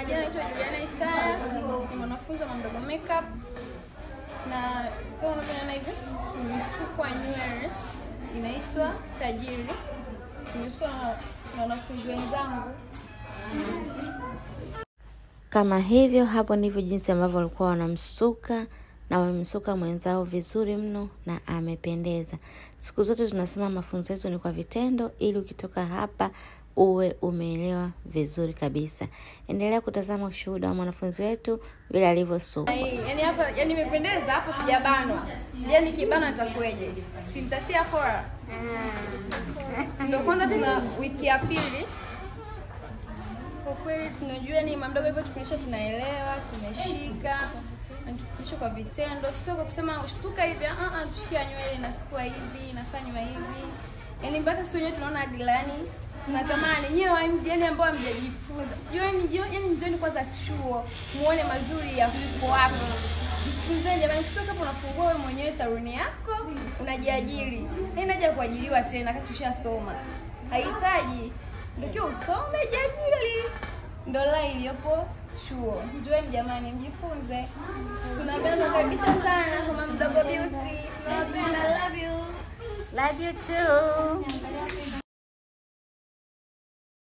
majina naitwa Juliana Isaya, ni mwanafunzi wa Mamdogo Makeup na kama unavyoona hivi nimesukwa nywele inaitwa Tajiri. Nimesukwa na- na wanafunzi wenzangu. Kama hivyo, hapo ndivyo jinsi ambavyo walikuwa wanamsuka na wamemsuka mwenzao vizuri mno na amependeza. Siku zote tunasema mafunzo yetu ni kwa vitendo, ili ukitoka hapa uwe umeelewa vizuri kabisa. Endelea kutazama ushuhuda wa mwanafunzi wetu vile alivyosukwa. Ai, Yaani hapa yani imependeza hapo sijabanwa. Yaani kibana itakuwaje? Simtatia fora. Ndio kwanza tuna wiki ya pili. Kwa kweli tunajua ni mamdogo hivyo tufundisha tunaelewa, tumeshika. na Tufundisha kwa vitendo, sio kwa kusema ushtuka hivi, ah ah, tushikia nywele inasukua hivi, inafanywa hivi. Yaani mpaka sisi wenyewe tunaona adila yani tunatamani nyewe wa nje yani ambao hamjajifunza. Jioni yani njoni kwanza chuo, muone mazuri ya huko wapi. Jifunzeni jamani, kutoka hapo unafungua wewe mwenyewe saluni yako, unajiajiri. Haina haja ya kuajiriwa tena kati ushasoma. Haihitaji ndio usome jiajiri. Ndo la iliyopo chuo. Njoeni jamani, mjifunze. Tunapenda kukaribisha sana kwa Mama Mdogo Beauty. Tunawapenda, love you. Love you too.